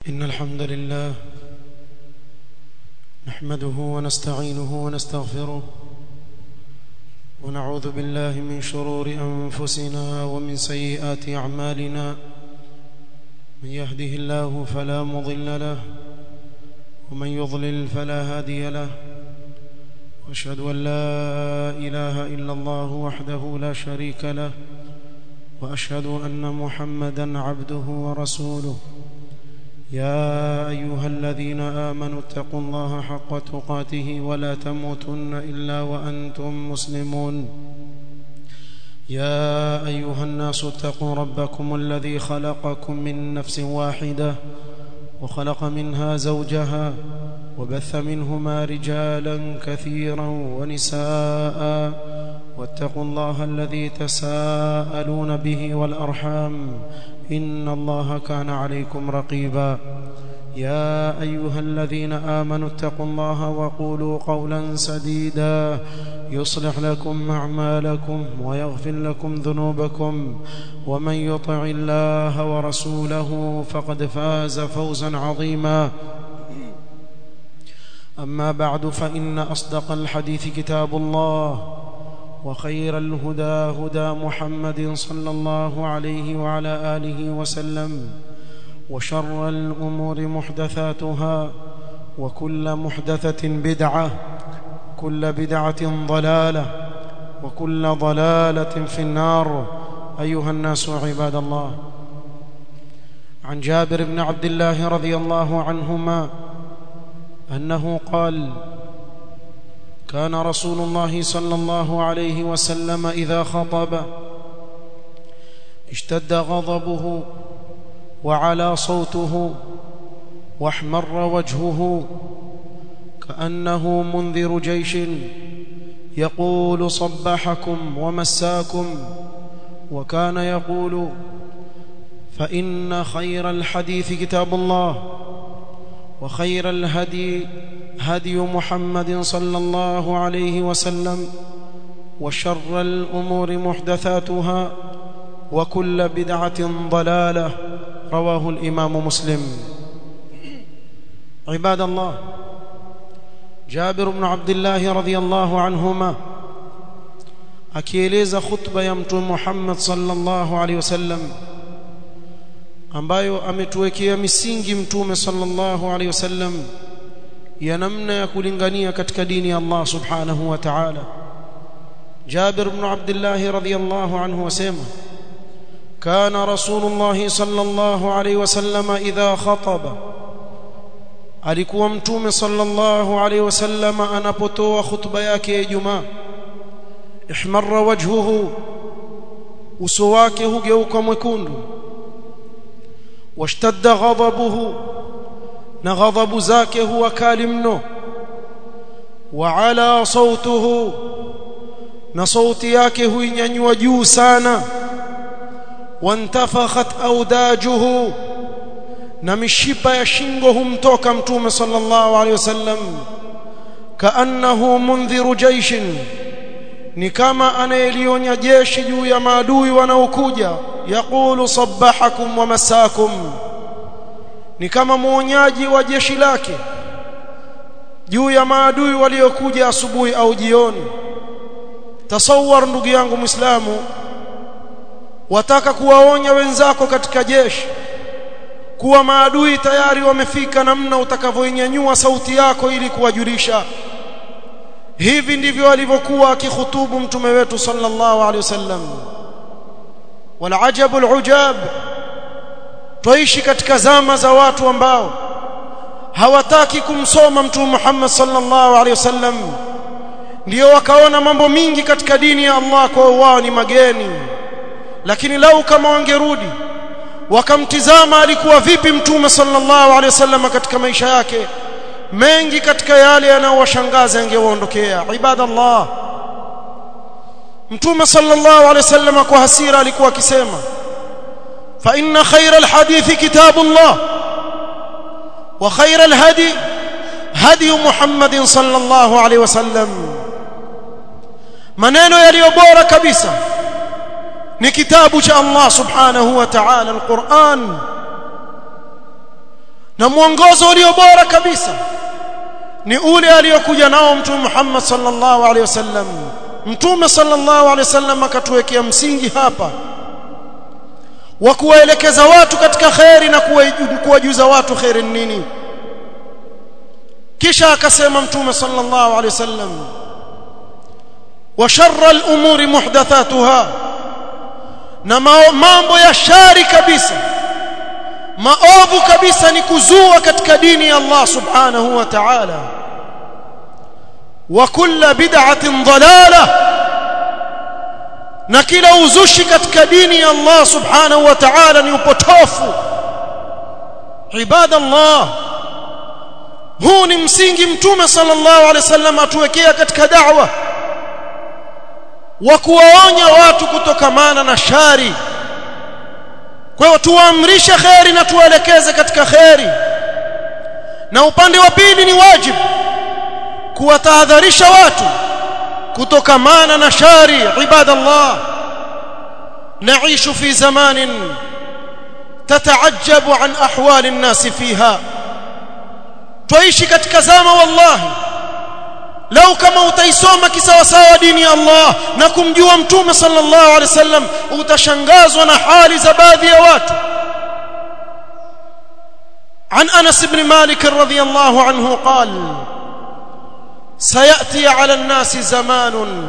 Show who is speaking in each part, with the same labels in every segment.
Speaker 1: إن الحمد لله نحمده ونستعينه ونستغفره ونعوذ بالله من شرور أنفسنا ومن سيئات أعمالنا من يهده الله فلا مضل له ومن يضلل فلا هادي له واشهد ان لا اله الا الله وحده لا شريك له واشهد ان محمدا عبده ورسوله يا ايها الذين امنوا اتقوا الله حق تقاته ولا تموتن الا وانتم مسلمون يا ايها الناس اتقوا ربكم الذي خلقكم من نفس واحده وخلق منها زوجها وبث منهما رجالا كثيرا ونساء واتقوا الله الذي تساءلون به والارحام ان الله كان عليكم رقيبا يا ايها الذين امنوا اتقوا الله وقولوا قولا سديدا يصلح لكم اعمالكم ويغفر لكم ذنوبكم ومن يطع الله ورسوله فقد فاز فوزا عظيما اما بعد فان اصدق الحديث كتاب الله وخير الهدى هدى محمد صلى الله عليه وعلى اله وسلم وشر الامور محدثاتها وكل محدثه بدعه كل بدعه ضلاله وكل ضلاله في النار ايها الناس عباد الله عن جابر بن عبد الله رضي الله عنهما انه قال كان رسول الله صلى الله عليه وسلم اذا خطب اشتد غضبه وعلى صوته واحمر وجهه كانه منذر جيش يقول صبحكم ومساكم وكان يقول فان خير الحديث كتاب الله وخير الهدي هدي محمد صلى الله عليه وسلم وشر الامور محدثاتها وكل بدعه ضلاله رواه الامام مسلم عباد الله جابر بن عبد الله رضي الله عنهما akieleza khutba ya mtume Muhammad sallallahu alaihi wasallam ambayo ametuwekea misingi mtume sallallahu alaihi wasallam ya namna ya kulingania katika dini ya Allah subhanahu wa ta'ala Jabir ibn Abdullah radhiyallahu anhu wasema kana rasulullah sallallahu alaihi wasallam idha khataba alikuwa mtume sallallahu alaihi wasallam anapotoa khutba yake ya Ijumaa ihmarra wajhuhu uso wake hugeuka mwekundu washtadda ghadabuhu na ghadhabu zake huwa kali mno wa ala sautuhu na sauti yake huinyanyua juu sana wantafakhat audajuhu na mishipa ya shingo humtoka mtume sallallahu alaihi wasallam kaannahu mundhiru jaishin ni kama anayelionya jeshi juu ya maadui wanaokuja yaqulu sabbahakum wa masakum ni kama muonyaji wa jeshi lake juu ya maadui waliokuja asubuhi au jioni tasawwar ndugu yangu muislamu wataka kuwaonya wenzako katika jeshi kuwa maadui tayari wamefika namna utakavyoinyanyua sauti yako ili kuwajulisha hivi ndivyo alivyokuwa akikhutubu mtume wetu sallallahu alaihi wasallam wal ajabul ujab twaishi katika zama za watu ambao hawataki kumsoma mtume Muhammad sallallahu alaihi wasallam ndio wakaona mambo mingi katika dini ya Allah kwa wao ni mageni lakini lau kama wangerudi wakamtizama alikuwa vipi mtume sallallahu alaihi wasallam katika maisha yake mengi katika yale yanayowashangaza yangewaondokea ibadallah mtume sallallahu alaihi wasallam kwa hasira alikuwa akisema fa inna khayra alhadithi kitabullah wa khayra alhadi hadi muhammadin sallallahu alaihi wasallam maneno yaliyo bora kabisa ni kitabu cha Allah subhanahu wa ta'ala alquran na mwongozo ulio bora kabisa ni ule aliyokuja nao mtume Muhammad sallallahu alaihi wasallam mtume sallallahu alaihi wasallam akatuwekea msingi hapa wa kuwaelekeza watu katika khairi na kuwajuza watu khairi nini kisha akasema mtume sallallahu alaihi wasallam wa sharra al-umuri muhdathatuha na mambo ya shari kabisa maovu kabisa ni kuzua katika dini ya Allah subhanahu wa ta'ala wa kullu bid'atin dalalah na kila uzushi katika dini ya Allah subhanahu wa ta'ala ni upotofu ibadallah huu ni msingi mtume sallallahu alaihi wasallam atuwekea katika da'wa wa kuwaonya watu kutokamana na shari kwa hiyo tuwaamrishe khairi na tuwaelekeze katika khairi na upande wa pili ni wajibu kuwatahadharisha watu kutokamana na shari ibadallah نعيش في زمان تتعجب عن احوال الناس فيها tuishi katika zama wallahi lau kama utaisoma kisawasawa dini ya Allah na kumjua mtume sallallahu alaihi wasallam utashangazwa na hali za baadhi ya watu عن انس بن مالك رضي الله عنه قال سياتي على الناس زمان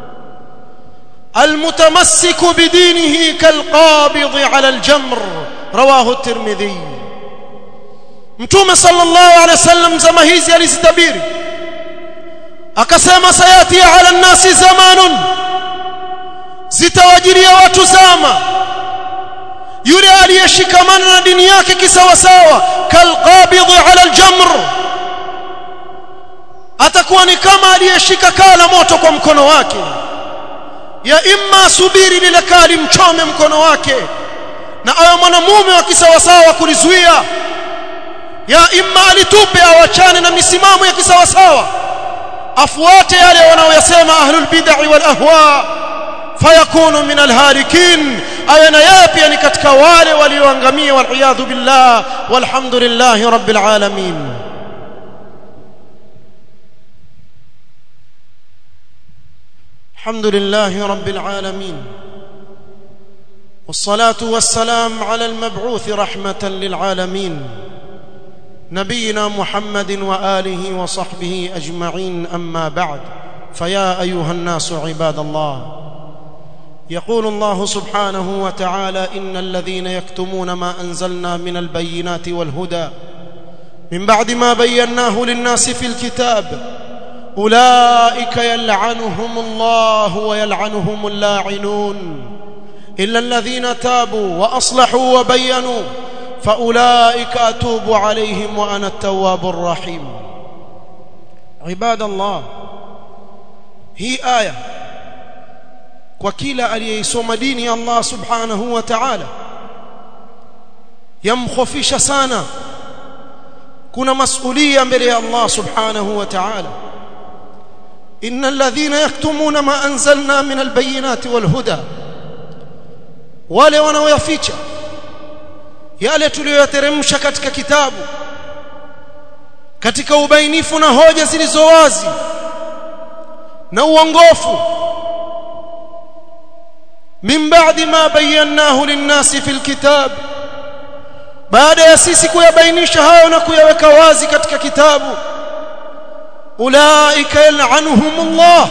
Speaker 1: المتمسك بدينه كالقابض على الجمر رواه الترمذي mtume sallallahu alaihi wasallam zama hizi alizitabiri akasema sayati ala nasi zamanun zitawajiria watu zama yule aliyeshikamana na dini yake kisawasawa kalqabidhi ala aljamr atakuwa ni kama aliyeshika kaa la moto kwa mkono wake ya imma subiri lile kali mchome mkono wake na awe mwanamume wa kisawasawa kulizuia ya imma alitupe awachane na misimamo ya kisawasawa afuate yale wanaoyasema ahlul bid'ah wal ahwa fayakunu min alhalikin awe na yeye pia ni katika wale walioangamia wal billah walhamdulillahi rabbil alamin الحمد لله رب العالمين والصلاه والسلام على المبعوث رحمه للعالمين نبينا محمد واله وصحبه اجمعين اما بعد فيا ايها الناس عباد الله يقول الله سبحانه وتعالى ان الذين يكتمون ما انزلنا من البينات والهدى من بعد ما بيناه للناس في الكتاب اولئك يلعنهم الله ويلعنهم اللاعنون الا الذين تابوا واصلحوا وبينوا فاولئك اتوب عليهم وانا التواب الرحيم عباد الله hii aya kwa kila aliyeisoma dini ya Allah subhanahu wa ta'ala yamkhofisha sana kuna masulia mbele ya Allah subhanahu wa ta'ala innal ladhina yaktumuna ma anzalna min albayinati walhuda wale wanaoyaficha yale tuliyoyateremsha katika kitabu katika ubainifu na hoja zilizo wazi na uongofu min ba'di ma bayyanahu lin-nasi fil kitab baada ya sisi kuyabainisha hayo na kuyaweka wazi katika kitabu ulaika yal'anuhumullah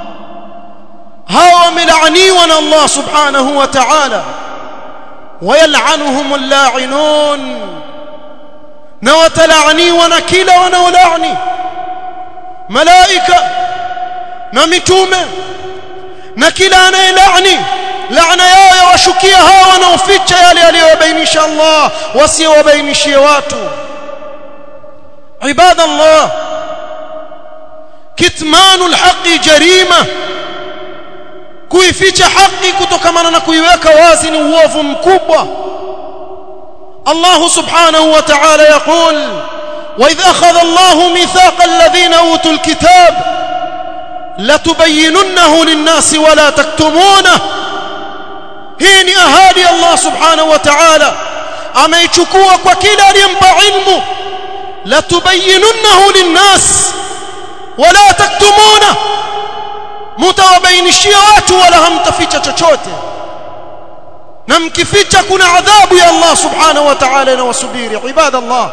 Speaker 1: hawa wamelaaniwa na Allah subhanahu wa ta'ala ويلعنهم اللاعنون na watalaaniwa na kila wanaolaani malaika na mitume na kila anayelaani laana yao yawashukia hawa wanaoficha yale aliyobainisha Allah wasiowabainishie watu ibadallah kitmanu alhaqi jarima kuificha haki kutokamana na kuiweka wazi ni uovu mkubwa Allah subhanahu wa ta'ala yaqul وإذ أخذ الله ميثاق الذين أوتوا الكتاب لتبيننه للناس ولا تكتمونه هي أهالي الله سبحانه وتعالى ameichukua kwa kila aliyempa ilmu la tubayyinunnahu linnas wala taktumuna mutawabainishia watu wala hamtaficha chochote na mkificha kuna adhabu ya Allah subhanahu wa ta'ala na wasubiri ibadallah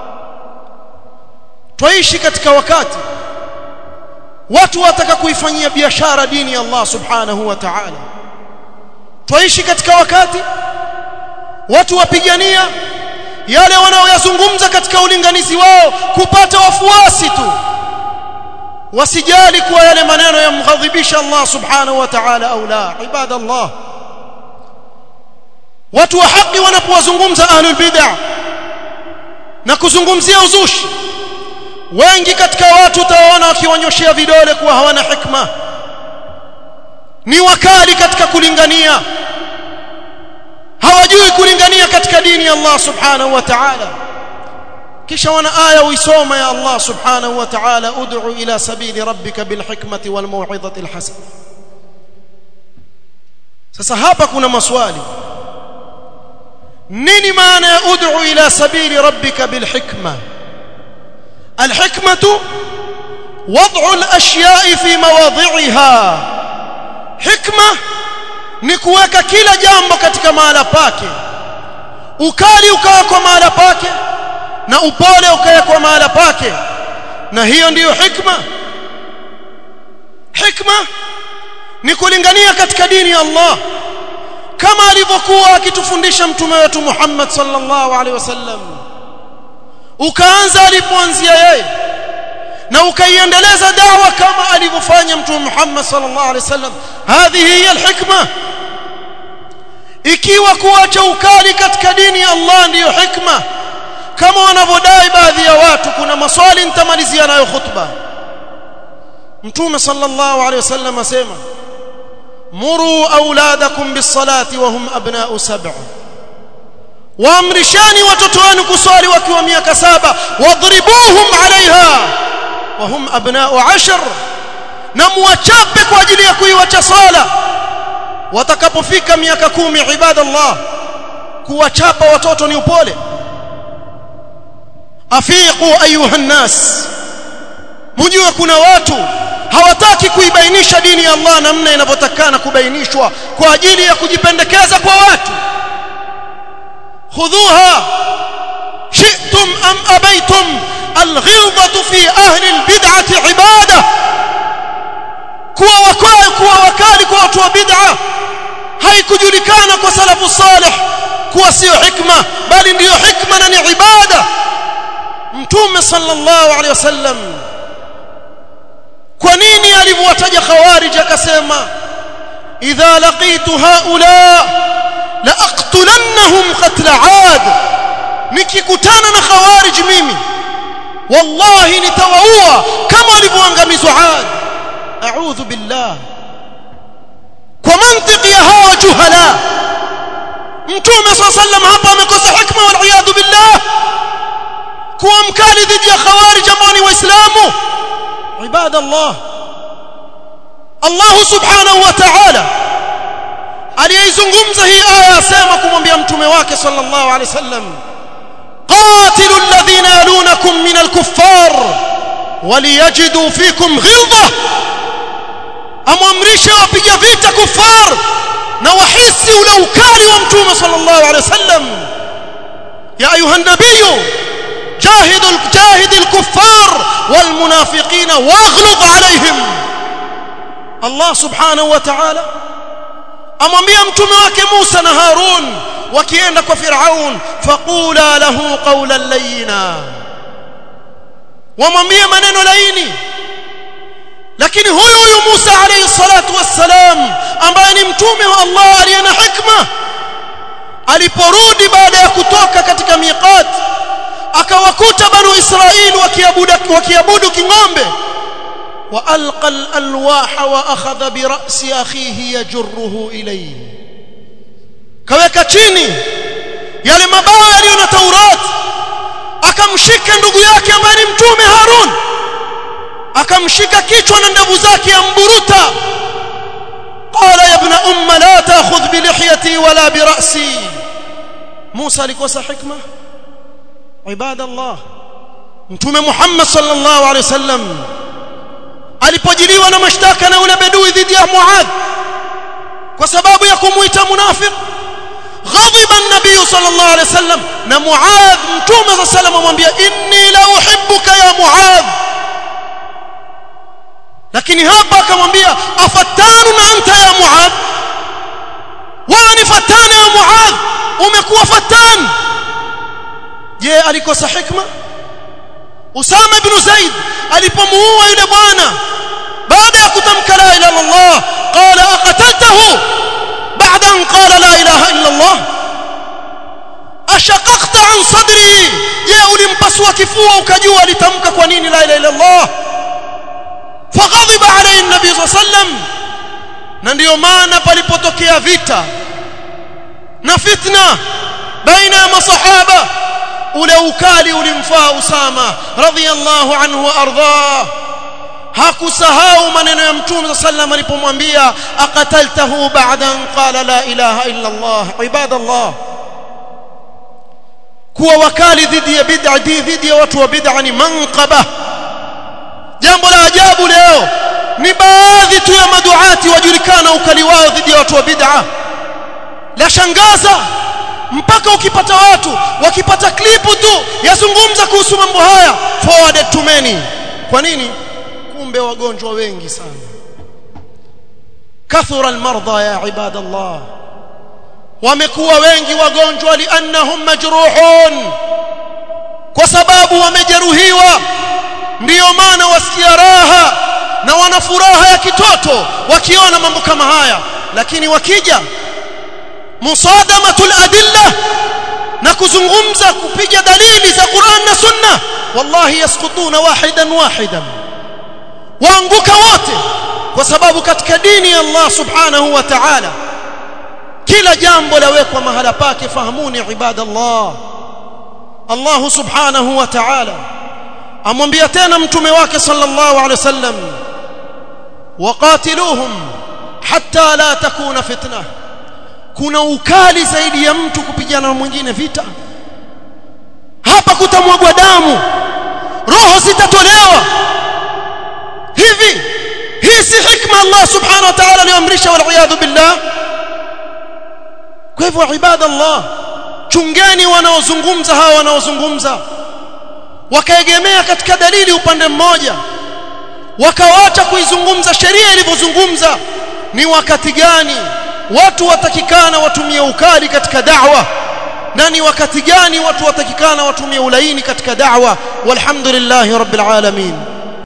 Speaker 1: twaishi katika wakati watu wataka kuifanyia biashara dini ya Allah subhanahu wa ta'ala twaishi katika wakati watu wapigania yale wanaoyazungumza katika ulinganizi wao kupata wafuasi tu wasijali kuwa yale maneno yamghadhibisha Allah subhanahu wa ta'ala au la ibadallah watu wa haki wanapowazungumza ahlul bid'ah na kuzungumzia uzushi wengi katika watu utawaona wakiwanyoshea vidole kuwa hawana hikma ni wakali katika kulingania hawajui kulingania katika dini ya Allah subhanahu wa ta'ala kisha wana aya uisoma ya Allah subhanahu wa ta'ala ud'u ila sabili rabbika bil hikmati wal mau'izati al hasana sasa hapa kuna maswali nini maana ya ud'u ila sabili rabbika bil hikma al hikmatu wad'u al ashya'i fi mawadhi'iha hikma ni kuweka kila jambo katika mahala pake ukali ukawekwa mahala pake na upole ukawekwa mahala pake na hiyo ndiyo hikma hikma ni kulingania katika dini ya Allah kama alivyokuwa akitufundisha mtume wetu Muhammad sallallahu alaihi wasallam ukaanza alipoanzia yeye na ukaiendeleza dawa kama alivyofanya mtume Muhammad sallallahu alaihi wasallam hadhihi hiya alhikma ikiwa kuacha ukali katika dini ya Allah ndiyo hikma kama wanavyodai baadhi ya watu kuna maswali nitamalizia nayo khutba mtume sallallahu alaihi wasallam asema muru auladakum bis-salati wa hum abna'u sab'a waamrishani watoto wenu kuswali wakiwa miaka saba wadribuhum alaiha wa hum abna'u ashar na muwachape kwa ajili ya kuiwacha swala watakapofika miaka kumi ibadallah kuwachapa watoto ni upole afiqu ayuha nnas mjue kuna watu hawataki kuibainisha dini ya Allah namna inavyotakana kubainishwa kwa ajili ya kujipendekeza kwa watu khudhuha shi'tum am abaytum alghilzatu fi ahli albid'ati ibada kuwa wakali kuwa wakali kwa watu wa bid'a haikujulikana kwa salafu salih kuwa sio hikma bali ndiyo hikma na ni ibada mtume sallallahu alaihi wasallam kwa nini alivyowataja khawarij akasema idha laqitu haula la aqtulannahum qatla aad nikikutana na khawarij mimi wallahi nitawaua kama walivyoangamizwa aad a'udhu billah kwa mantiki ya hawa juhala mtume sallallahu alaihi wasallam hapa amekosa hikma wal iyad billah kuwa mkali dhidi ya khawarij ambao ni waislamu عباد الله الله سبحانه وتعالى aliyeizungumza hii aya asema kumwambia mtume wake sallallahu alaihi wasallam qatilu alladhina yalunakum min alkuffar waliyajidu fikum ghilza amwamrishe wapiga vita kuffar na wahisi ule ukali wa mtume sallallahu alaihi wasallam ya ayuha nabiyyu جاهد جاهد الكفار والمنافقين واغلظ عليهم الله سبحانه وتعالى amwambia mtume wake Musa na Harun wakienda kwa Firaun faqula lahu qawlan layyina wamwambie maneno laini lakini huyu huyu Musa alayhi salatu wassalam ambaye ni mtume wa Allah aliye na hikma aliporudi baada ya kutoka katika miqat akawakuta banu israili wakiabudu wakiabudu king'ombe wa alqa alwaha wa akhadha bi ra'si akhihi yajruhu ilayhi kaweka chini yale mabawa yaliyo na Taurat akamshika ndugu yake ambaye ni mtume Harun akamshika kichwa na ndevu zake amburuta qala ya ibn umma la ta'khudh bi lihyati wala bi ra'si Musa alikosa hikma ibadallah mtume Muhammad sallallahu alaihi wasallam alipojiliwa na mashtaka na yule bedui dhidi ya Muadh kwa sababu ya kumuita munafiq غضب النبي صلى الله عليه وسلم na Muadh mtume صلى الله عليه وسلم amwambia inni la uhibbuka ya Muadh lakini hapa akamwambia afatanu na anta ya Muadh wewe ni fatana ya Muadh umekuwa fatan je alikosa hikma Usama ibn Zaid alipomuua yule bwana baada ya kutamka la ilaha illa Allah qala aqataltahu بعد أن قال لا إله إلا الله أشققت عن صدري je ulimpasua kifua ukajua alitamka kwa nini la ilaha illa Allah faghadhiba alayhi nabii sallam na ndio maana palipotokea vita na fitna baina ya masahaba ule ukali ulimfaa Usama radhiyallahu anhu wa ardhah hakusahau maneno ya mtume sallam alipomwambia aqataltahu ba'da an qala la ilaha illa Allah ibadallah kuwa wakali dhidi ya bid'a dhidi ya watu wa bid'a ni manqaba jambo la ajabu leo ni baadhi tu ya maduati wajulikana ukali wao dhidi ya watu wa bid'a la shangaza mpaka ukipata watu wakipata klipu tu yazungumza kuhusu mambo haya forwarded to many kwa nini kumbe wagonjwa wengi sana kathura almarda ya ibadallah wamekuwa wengi wagonjwa liannahum majruhun kwa sababu wamejeruhiwa ndiyo maana wasikia raha na wana furaha ya kitoto wakiona mambo kama haya lakini wakija musadamatul adilla na kuzungumza kupiga dalili za Qur'an na Sunna wallahi yaskutuna wahidan wahidan waanguka wote kwa sababu katika dini ya Allah subhanahu wa ta'ala kila jambo lawekwa mahala pake fahamuni ibadallah Allah subhanahu wa ta'ala amwambia tena mtume wake sallallahu alaihi wasallam waqatiluhum hatta la takuna fitna kuna ukali zaidi ya mtu kupigana na mwingine vita hapa kutamwagwa damu roho zitatolewa hivi hii si hikma Allah subhanahu wa ta'ala aliyoamrisha wal iyad billah kwa hivyo ibadallah chungeni wanaozungumza hawa wanaozungumza wakaegemea katika dalili upande mmoja wakawacha kuizungumza sheria ilivyozungumza ni wakati gani watu watakikana watumie ukali katika da'wa na ni wakati gani watu watakikana watumie ulaini katika da'wa walhamdulillahi rabbil alamin